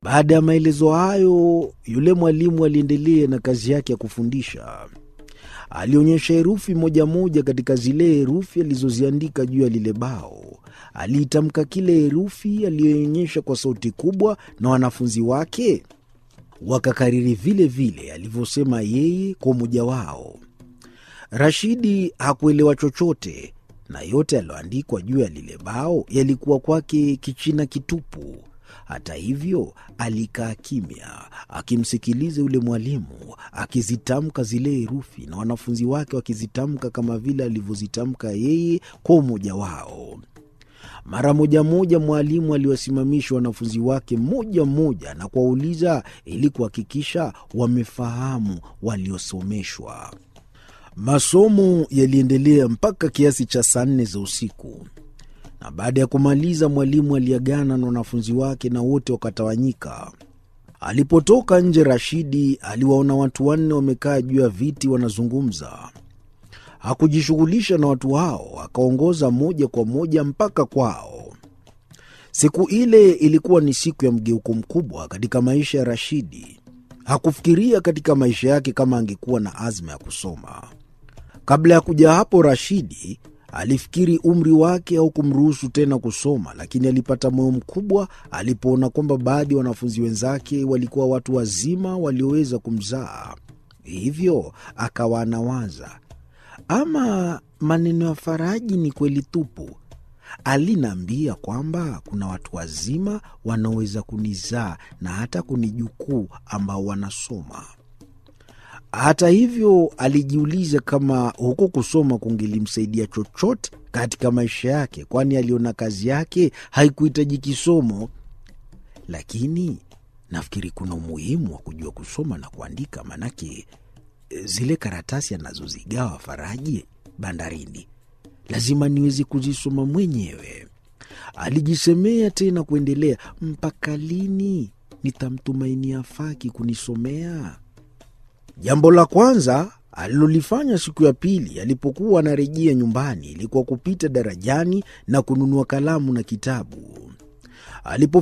Baada ya maelezo hayo, yule mwalimu aliendelea na kazi yake ya kufundisha. Alionyesha herufi moja moja katika zile herufi alizoziandika juu ya lile bao. Aliitamka kile herufi aliyoonyesha kwa sauti kubwa, na wanafunzi wake wakakariri vile vile alivyosema yeye kwa umoja wao. Rashidi hakuelewa chochote, na yote yaliyoandikwa juu ya lile bao yalikuwa kwake kichina kitupu. Hata hivyo, alikaa kimya akimsikiliza yule mwalimu akizitamka zile herufi na wanafunzi wake wakizitamka kama vile alivyozitamka yeye kwa umoja wao. Mara moja moja mwalimu aliwasimamisha wanafunzi wake mmoja mmoja na kuwauliza ili kuhakikisha wamefahamu waliosomeshwa. Masomo yaliendelea mpaka kiasi cha saa nne za usiku, na baada ya kumaliza mwalimu aliagana na wanafunzi wake na wote wakatawanyika. Alipotoka nje, Rashidi aliwaona watu wanne wamekaa juu ya viti wanazungumza. Hakujishughulisha na watu hao, akaongoza moja kwa moja mpaka kwao. Siku ile ilikuwa ni siku ya mgeuko mkubwa katika maisha ya Rashidi. Hakufikiria katika maisha yake kama angekuwa na azma ya kusoma. Kabla ya kuja hapo, Rashidi alifikiri umri wake au kumruhusu tena kusoma, lakini alipata moyo mkubwa alipoona kwamba baadhi ya wanafunzi wenzake walikuwa watu wazima walioweza kumzaa. Hivyo akawa anawaza ama maneno ya Faraji ni kweli tupu. Aliniambia kwamba kuna watu wazima wanaoweza kunizaa na hata kunijukuu ambao wanasoma. Hata hivyo, alijiuliza kama huko kusoma kungelimsaidia chochote katika maisha yake, kwani aliona kazi yake haikuhitaji kisomo. Lakini nafikiri kuna umuhimu wa kujua kusoma na kuandika, manake zile karatasi anazozigawa Faraji bandarini lazima niweze kuzisoma mwenyewe. Alijisemea tena kuendelea, mpaka lini nitamtumainia Faki kunisomea? Jambo la kwanza alilolifanya siku ya pili alipokuwa anarejea nyumbani ilikuwa kupita darajani na kununua kalamu na kitabu. Alipo